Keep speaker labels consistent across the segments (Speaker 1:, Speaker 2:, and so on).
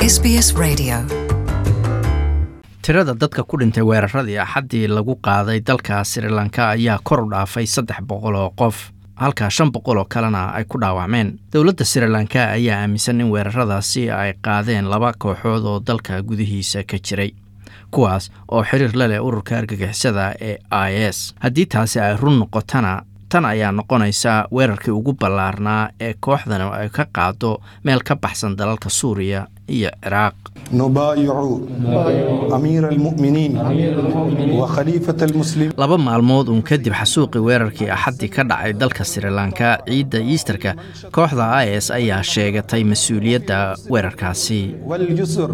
Speaker 1: SBS Radio.
Speaker 2: tirada dadka ku dhintay weeraradii axaddii lagu qaaday dalka sri lanka ayaa kor u dhaafay saddex boqol oo qof halka shan boqol oo kalena ay ku dhaawacmeen dowladda sri lanka ayaa aaminsan in weeraradaasi ay qaadeen laba kooxood oo dalka gudihiisa ka jiray kuwaas oo xiriir la leh ururka argagixisada ee i s haddii taasi ay run noqotana tan ayaa noqonaysa weerarkii ugu ballaarnaa ee kooxdan ay ka qaado meel ka baxsan dalalka suuriya iyo ciraaq
Speaker 3: نبايع أمير المؤمنين وخليفة المسلمين
Speaker 2: laba maalmood uun kadib xasuuqii weerarkii axaddii ka dhacay dalka sri lanka ciidda iisterka kooxda i s ayaa sheegatay mas-uuliyadda weerarkaasi
Speaker 3: والجسر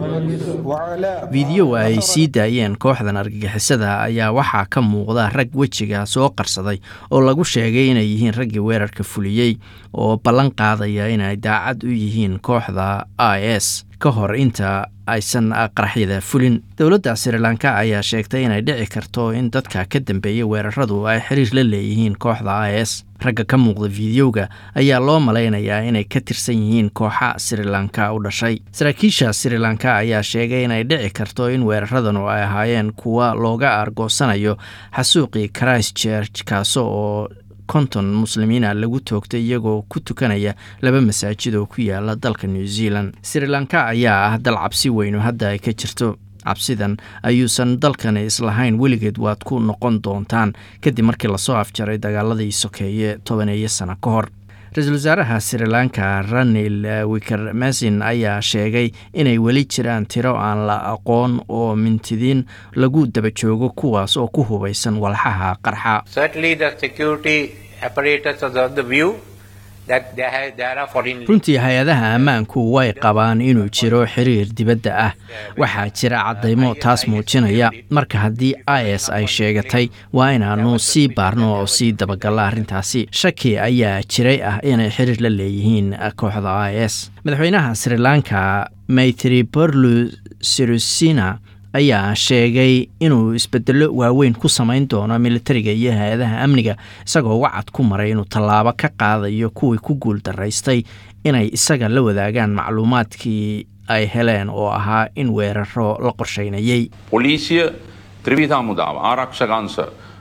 Speaker 3: وعلاء
Speaker 2: fideyo ay sii daayeen kooxdan argagixisada ayaa waxaa ka muuqda rag wejiga soo qarsaday oo lagu sheegay inay yihiin raggii weerarka fuliyey oo ballan qaadaya inay daacad u yihiin kooxda i s ka hor inta aysan qaraxyada fulin dowladda sri lanka ayaa sheegtay inay dhici karto in dadka ka dambeeyay weeraradu ay xiriir la leeyihiin kooxda i s ragga ka muuqda fiidiyowga ayaa loo malaynayaa inay ka tirsan yihiin kooxa sri lanka u dhashay saraakiisha sri lanka ayaa sheegay inay dhici karto in weeraradanu ay ahaayeen kuwa looga aargoosanayo xasuuqii christchurch kaaso oo konton muslimiina lagu toogtay iyagoo ku tukanaya laba masaajid oo ku yaala dalka new zealand sri lanka ayaa ah dal cabsi weynu hadda ay ka jirto cabsidan ayuusan dalkani islahayn weligeed waad ku noqon doontaan kadib markii lasoo afjaray dagaaladii sokeeye tobaneeyo sano ka hor ra-iisul wasaaraha sri lanka ranil wikermesin ayaa sheegay inay weli jiraan tiro aan la aqoon oo mintidiin lagu daba joogo kuwaas oo ku hubaysan walxaha qarxa
Speaker 4: Certainly, the security apparatus is of the view that there, ha- there are foreign
Speaker 2: runtii hay-adaha ammaanku way qabaan inuu jiro xiriir dibadda ah waxaa jira caddaymo taas muujinaya marka haddii i s ay sheegatay waa inaannu sii baarno oo sii dabagalla arrintaasi shaki ayaa jiray ah inay xiriir la leeyihiin kooxda i s madaxweynaha sri lanka maytriborlu sirusina ayaa sheegay inuu isbedello waaweyn ku samayn doono militariga iyo hay-adaha amniga isagoo wacad ku maray inuu tallaabo ka qaadayo kuwii ku guul daraystay inay isaga la wadaagaan macluumaadkii ay heleen oo ahaa in weeraro la qorsheynayay
Speaker 5: පොලිසිය ත්‍රවිධ මුදාව ආරක්ෂකංශ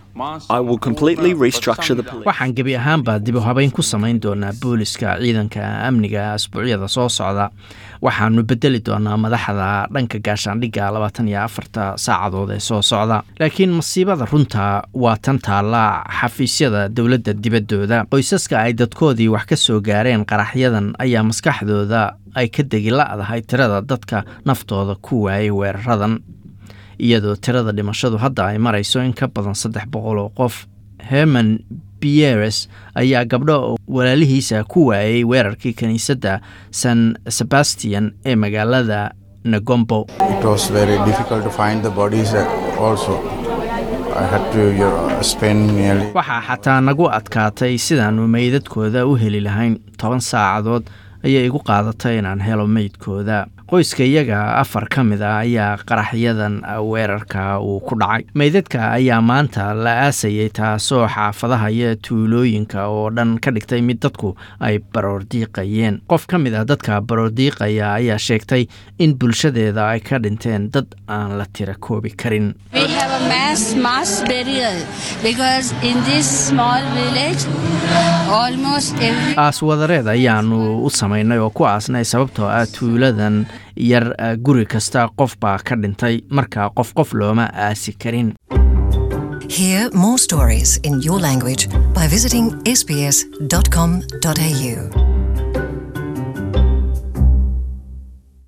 Speaker 6: I will completely restructure the police.
Speaker 2: waxaan gebi ahaanba dib u habeyn ku samayn doonaa booliska ciidanka amniga asbuucyada soo socda waxaanu bedeli doonaa madaxda dhanka gaashaandhigga labaatan iyo afarta saacadood ee soo socda laakiin masiibada runta waa tan taalla xafiisyada dowladda dibaddooda qoysaska ay dadkoodii wax ka soo gaareen qaraxyadan ayaa maskaxdooda ay ka degi la-dahay tirada dadka naftooda ku waayay weeraradan iyadoo tirada dhimashadu hadda ay marayso in ka badan saddex boqol oo qof herman pieres ayaa gabdho walaalihiisa ku waayay weerarkii kiniisadda san sebastian ee magaalada negombo
Speaker 7: It was very difficult to find the bodies uh, also. I had to you know, spend nearly
Speaker 2: waxaa xataa nagu adkaatay sidaannu meydadkooda u heli lahayn toban saacadood ayay igu qaadatay inaan helo meydkooda qoyska iyaga afar ka mid a ayaa qaraxyadan weerarka uu ku dhacay meydadka ayaa maanta la aasayay taasoo xaafadaha iyo tuulooyinka oo dhan ka dhigtay mid dadku ay baroordiiqayeen qof ka mid ah dadka baroordiiqaya ayaa sheegtay in bulshadeeda ay ka dhinteen dad aan la tira koobi karin
Speaker 8: We have a mass mass burial because in this small village, almost every
Speaker 2: aaswadareed ayaanu u samaynay oo ku aasnay sababtoo ah tuuladan yar ah, guri kasta qof baa ka dhintay marka qof qof looma aasi karin
Speaker 1: Hear more stories in your language by visiting sbs.com.au.